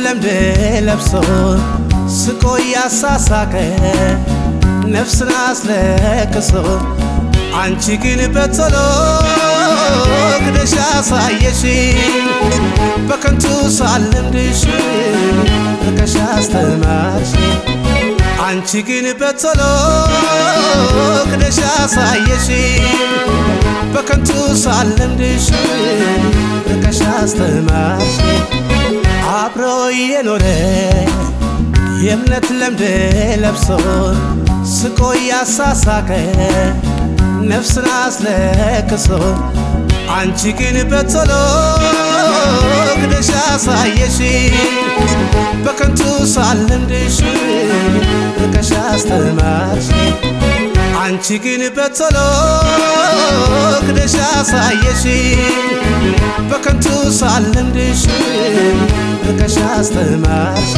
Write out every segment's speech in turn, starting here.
ለምድ ለብሶ ስቆ ያሳሳቀ ነፍስን አስለቅሶ አንቺ ግን በቶሎ ክደሽ አሳየሽ በከንቱ ሳልለምድሽ ርቀሽ አስተማርሽ አንቺ ግን በቶሎ ክደሽ አሳየሽ በከንቱ ሳልለምድሽ ርቀሽ አስተማርሽ አብሮ የኖረ የእምነት ለምድ ለብሶ ስቆ ያሳሳቀ ነፍስን አስለቅሶ አንቺ ግን በቶሎ ክደሽ አሳየሽ በከንቱ ሳልለምድሽ ርቀሽ አስተማርሽ አንቺ ግን በቶሎ ክደሽ አሳየሽ በከንቱ ሳልለምድሽ ርቀሽ አስተማርሽ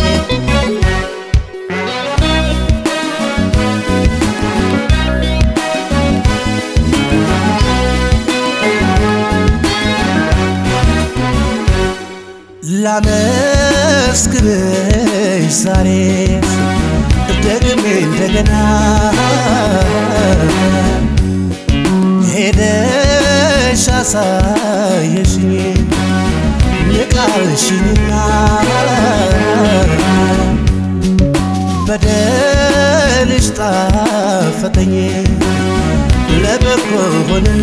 ላመስግንሽ ዛሬ ደግሜ እንደገና ሄደሽ አሳየሽኝ ንቃልሽኝና በደልሽ ጣፈጠኝ ለበጎ ሆንና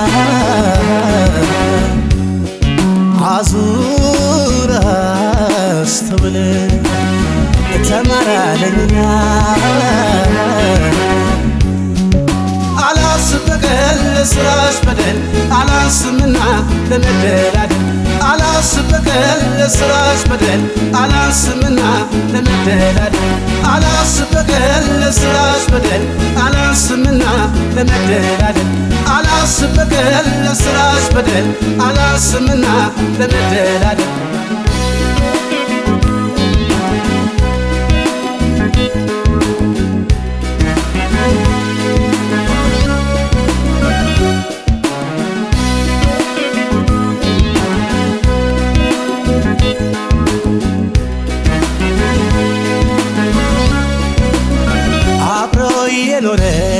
አዙር አስተውል ተመራለኝና አላስብ በቀል ለስራሽ በደል አላንስምና ለመደላደል አላስብ በቀል ለስራሽ በደል አላንስምና ለመደላደል አላስብ በቀል ለስራሽ በደል አላንስምና ለመደላደል አላስብ በቀል ለስራሽ በደል አላንስምና ለመደላደል አብሮ የኖረ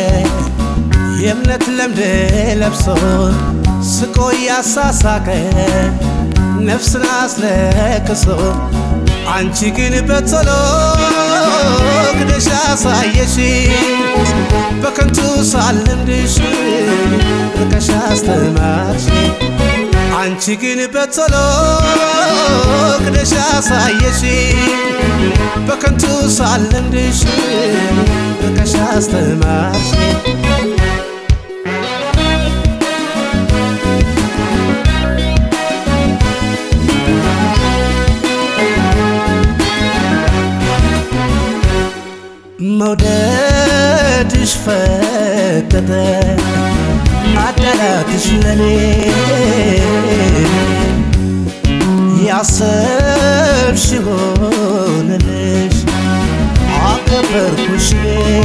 የእምነት ለምድ ለብሶ ስቆ ያሳሳቀ ነፍስን አስለቅሶ አንቺ ግን በቶሎ ክደሽ አሳየሽ በከንቱ ሳልለምድሽ ርቀሽ አስተማርሽ አንቺ ግን በቶሎ ክደሽ አሳየሽ በከንቱ ሳልለምድሽ ርቀሽ አስተማርሽ መውደድሽ ፈጠጠ ማዳላትሽ ለኔ ያሰብሽ ሆነልሽ አከበርኩሽ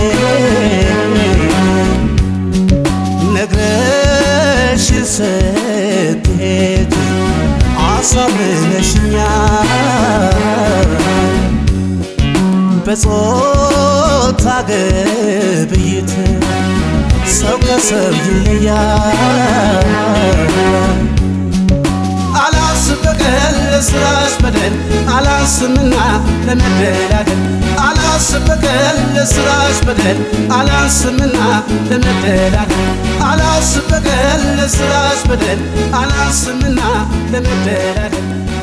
ነግረሽ ስትሄጂ አሳምነሽኛል በጾታ ግብይት ሰው ከሰው ይለያል። አላስብ በቀል ለስራሽ በደል አላንስምና ለመደላደል አላስብ በቀል ለስራሽ በደል አላንስምና ለመደላደል አላስብ በቀል ለስራሽ በደል አላንስምና ለመደላደል